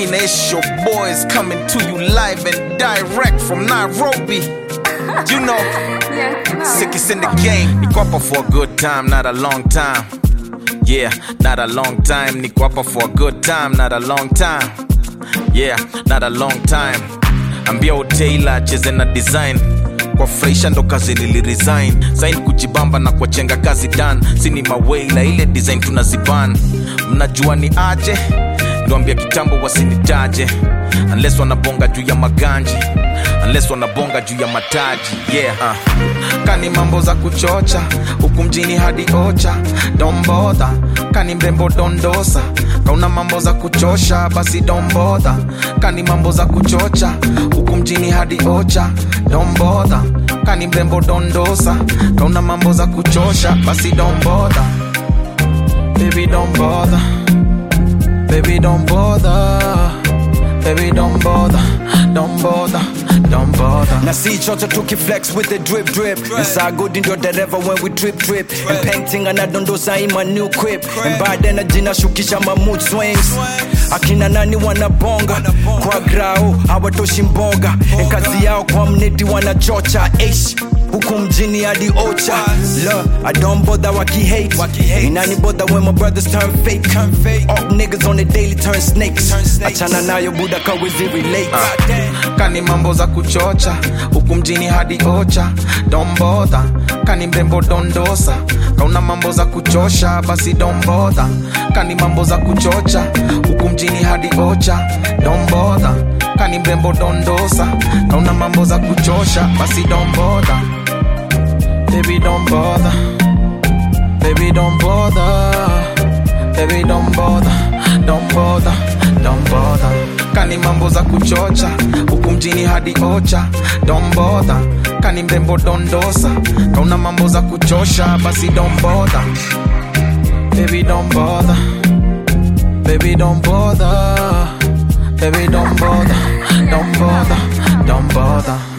Mina, it's your boys coming to you live and direct from Nairobi. You know, Yeah, you know. sickest in the game. Niko hapa for a good time, not a long time. Yeah, not a long time. Niko hapa for a good time, not a long time. Yeah, not a long time. Ambia Otaila cheze na design kwa freisha ndo kazi niliresign sain kujibamba na kuwachenga kazi dan sini maweila ile design tunaziban mnajua ni aje ndoambia kitambo wasinitaje unless wanabonga juu ya maganji unless wanabonga juu ya mataji yeah uh. kani mambo za kuchocha huku mjini hadi ocha dombodha kani mrembo dondosa kauna mambo za kuchosha basi dombodha kani mambo za kuchocha huku mjini hadi ocha dombodha kani mrembo dondosa kauna mambo za kuchosha basi dombodha baby don't bother baby don't bother baby don't bother don't bother don't bother na si chocho tukiflex with the drip drip nsagodi ndio dereva when we trip trip and painting anadondosa in my new crib and bad energy nashukisha ma mood swings akina nani wanabonga kwa grao hawatoshi mboga and kazi yao kwa mneti wanachocha ish huku mjini hadi ocha Look, I don't bother wakihate inani bother when my brothers turn fake All niggas on the daily turn snakes achana nayo buda kawezi relate kani mambo za kuchocha huku mjini hadi ocha dombodha kani mrembo dondosa kauna mambo za kuchosha basi dombodha kani mambo za kuchocha huku mjini hadi ocha dombodha kani mrembo dondosa kauna mambo za kuchosha basi dombodha baby don't bother baby don't bother baby don't bother don't bother don't bother kani mambo za kuchocha huku mjini hadi ocha don't bother kani mrembo dondosa kauna mambo za kuchosha basi don't bother baby don't bother baby don't bother baby don't bother don't bother don't bother